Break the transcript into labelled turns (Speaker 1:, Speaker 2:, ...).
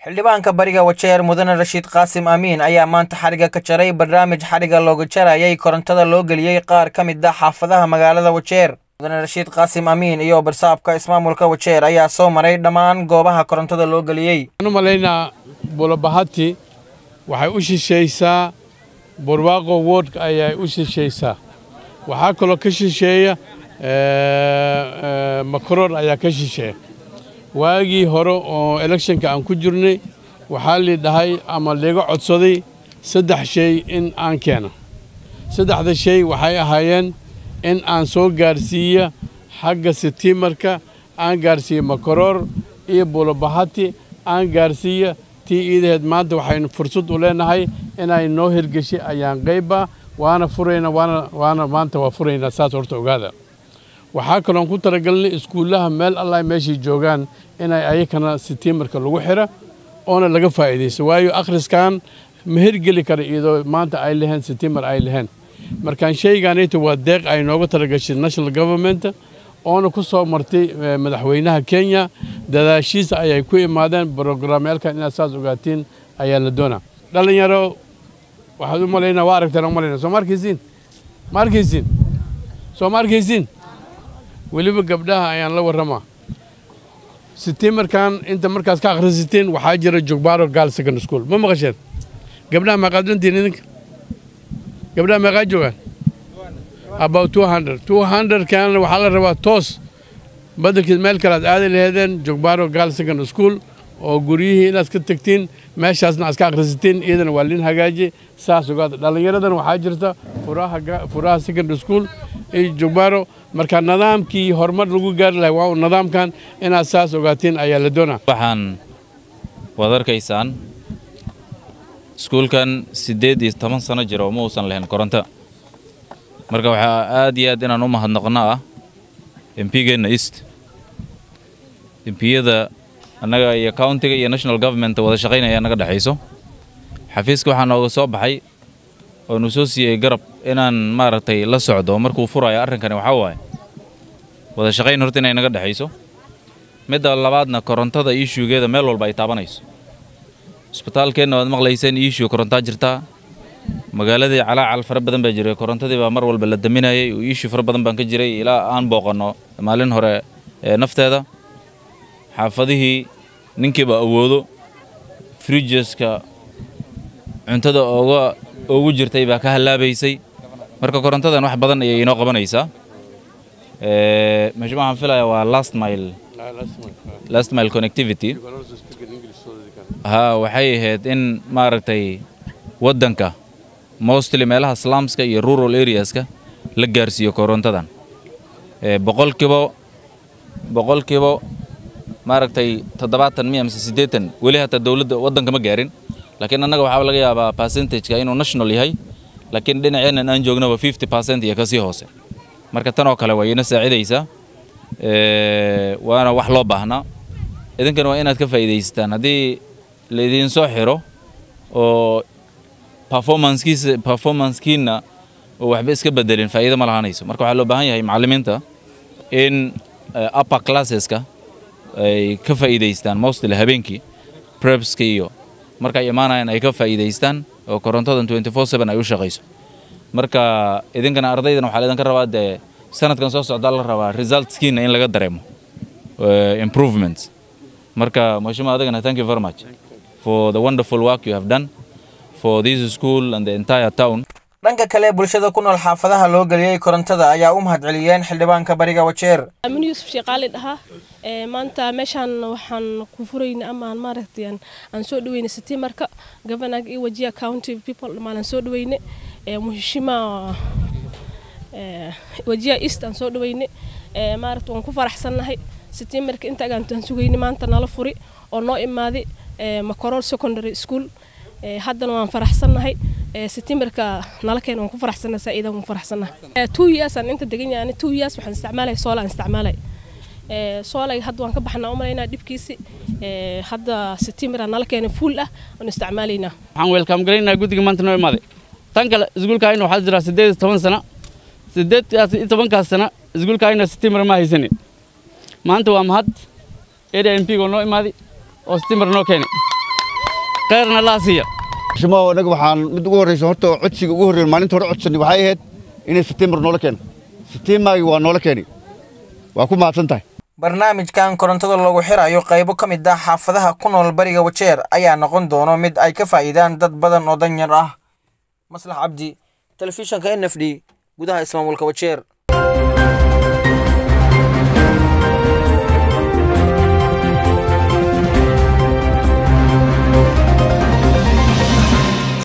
Speaker 1: xildhibaanka bariga wajeer mudane rashiid qaasim amiin ayaa maanta xariga ka jaray barnaamij xariga looga jarayay korontada loo geliyey qaar ka mid ah xaafadaha magaalada wajeer mudane rashiid qaasim amiin iyo barsaabka ismaamulka wajeer ayaa soo maray dhammaan goobaha korontada loo geliyey
Speaker 2: waxaan u malaynaa bulabahati waxay u shishaysaa burwaaqo wordka ayay u shishaysaa waxaa kaloo ka shisheeya makaroor ayaa ka shisheeya waagii hore oo elekshonka aan ku jirnay waxaa lii dhahay ama liiga codsaday saddex shay in aan keeno saddexda shay waxay ahaayeen in aan soo gaarsiiya xagga sitiimarka aan gaarsiiya makaroor iyo bulabahati aan gaarsiiya tii iidaheed maanta waxaynu fursad u leenahay inay noo hirgeshay ayaan qayba waana furayna waana maanta waa furaynaa saas horta ogaada waxaa kaloon ku talagalnay iskuullaha meel allah meeshay joogaan inay ayakana sitiimarka lagu xira oona laga faa'iidaysto waayo akhriskan ma hirgeli kara iyadoo maanta ay laheen sitiimar ay laheen markaan shaygaanayta waa deeq ay nooga talagashay national government oona ku soo martay madaxweynaha kenya dadaashiisa ayay ku imaadeen brograamyaalkan inaad saas ogaatiin ayaa la doonaa dhallinyaro waxaad u malaynaa waa aragteen u malaynaa soo ma arkaysiin ma arkaysiin soo ma arkaysiin weliba gabdhaha ayaan la warramaa sitiimarkan inta markaas ka akhrisateen waxaa jira jogbaaro gaal second school ma maqasheen gabdhaha meeqaad dhantiin idinka gabdhaha meeqaa joogaan about two hundred two hundred kaana waxaa la rabaa toos badelkeed meel kale aad aadi laheedeen jogbaaro gaal second school oo guryihii inaad ka tegtiin meeshaasna aad ka akhrisatiin iyadana waa lin hagaaji saas ogaada dhallinyaradan waxaa jirta furaha secondary school iyo jogbaaro marka nidaamkii horumar lagu gaari lahay waa nidaamkan inaad saas ogaatiin ayaa la doonaa
Speaker 3: waxaan waad arkaysaan iskuulkan siddeed iyo toban sano jira oo ma uusan lahayn koronto marka waxaa aad iyo aad inaan u mahadnaqno ah empigeenna east empiyada annaga iyo countiga iyo national government wada shaqaynaya naga dhexayso xafiiska waxaa nooga soo baxay oo nu soo siiyey garab inaan maaragtay la socdo markuu furayo arrinkani waxaa waaye wada shaqayn horta inay naga dhexayso midda labaadna korontada iishuugeeda meel walba ay taabanayso isbitaalkeenna waad maqlayseen iishuu korontaa jirtaa magaaladii calaacal fara badan baa jiray korontadii baa mar walba la daminayay oo iishuu fara badan baan ka jiray ilaa aan booqanno maalin hore ee nafteeda xaafadihii ninkiiba awoodo frijeska cuntada ooga ugu jirtay baa ka hallaabaysay marka korontadan wax badan ayay inoo qabanaysaa meesha waxaan filayaa waa last mile last mile connectivity ha waxay ahayd in maaragtay waddanka mostly meelaha slumska iyo rural areaska la gaarsiiyo korontadan boqolkiiba boqolkiiba maaragtay toddobaatan miya mise siddeetan weli hataa dowladda waddanka ma gaarin laakiin annaga waxaa laga yaabaa percentageka inuu national yahay laakiin dhinaceennan aan joognaba fifty percent iyo kasii hoose marka tan oo kale way ina saacidaysaa waana wax loo baahnaa idinkana waa inaad ka faa'iidaysataan haddii laydiin soo xiro oo performancekiisa performancekiina oo waxba iska bedelin faa'iido ma lahanayso marka waxaa loo baahan yahay macallimiinta in upper classeska ay ka faa'iidaystaan mostly habeenkii prepska iyo markay imaanayaan ay ka faa'iidaystaan oo korontadan twenty four seven ay u shaqayso marka idinkana ardaydan waxaa laydinka rabaa dee sanadkan soo socdaa la rabaa resultskiina in laga dareemo improvements marka mashima adagana thank you very much for the wonderful work you have done for this school and the entire town
Speaker 1: dhanka kale bulshada ku nool xaafadaha loo geliyey korontada ayaa u mahadceliyeen xildhibaanka bariga wajeer
Speaker 4: amin yuusuf sheeqaali dhahaa maanta meeshaan waxaan ku furayna amaan maaragtay aan soo dhaweyna sitiimarka governaga iyo wajiya county people dhammaan soo dhaweyne muhishima wajiya east aan soo dhaweyne maaragta waan ku faraxsannahay sitiimarka inta agaantaan sugayne maanta nala furi oo noo imaaday makorol secondary school haddana waan faraxsannahay sitiimarka nala keena waan ku faraxsannahay saa-iidan waan faraxsannahay two years aan inta degan yahay two years waxaan isticmaalay soola aan isticmaalay soolay hadda waan ka baxnaa u malaynaa dhibkiisi hadda sitiimara nala keenay fuul ah waan isticmaalaynaa
Speaker 5: waxaan weelkaam galaynaa guddiga maanta noo imaaday tan kale iskuulkaayna waxaa jira siddeed iyo toban sana siddeed iyo tobankaas sana iskuulkaayna sitiimar ma haysanin maanta waa mahad area m p ga noo imaaday oo sitiimar noo keenay kheyrna laa siiya
Speaker 6: shimo anaga waxaan mid ugu horreysa horta codsiga ugu horreeya maalinta hore codsanay waxay ahayd inay setiimbar noola keeno setiimaagii waa noola keenay waa ku mahadsan tahay
Speaker 1: barnaamijkan korontada loogu xirayo qaybo ka mid ah xaafadaha ku nool bariga wajeer ayaa noqon doono mid ay ka faa'iidaan dad badan oo danyar ah maslax cabdi telefishanka n f d gudaha ismaamulka wajeer